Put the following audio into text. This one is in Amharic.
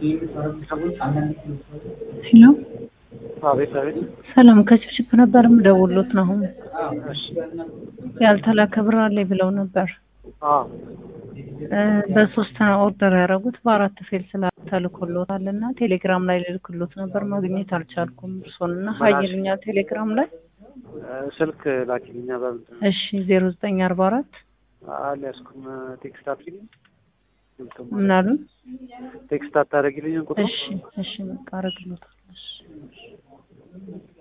ሄሎ አቤት አቤት። ሰላም ከችፕችፕ ነበር የምደውልዎት ነው። አሁን እሺ ያልተላከ ብር አለኝ ብለው ነበር። አዎ እ በሶስት ነው ኦርደር ያደረጉት በአራት ፌል ስላልተልኮሎታል እና ቴሌግራም ላይ ልልክሎት ነበር ማግኘት አልቻልኩም። እርሶን እና ሀይልኛ ቴሌግራም ላይ እ ስልክ ላኪልኛ በምንድን ነው? እሺ ዜሮ ዘጠኝ አርባ አራት አልያዝኩም። ቴክስት አድርጊልኝ። ምን አሉ? ቴክስት አታደርጊልኝም ቁጥሩ? እሺ እሺ በቃ አረግሎታል። እሺ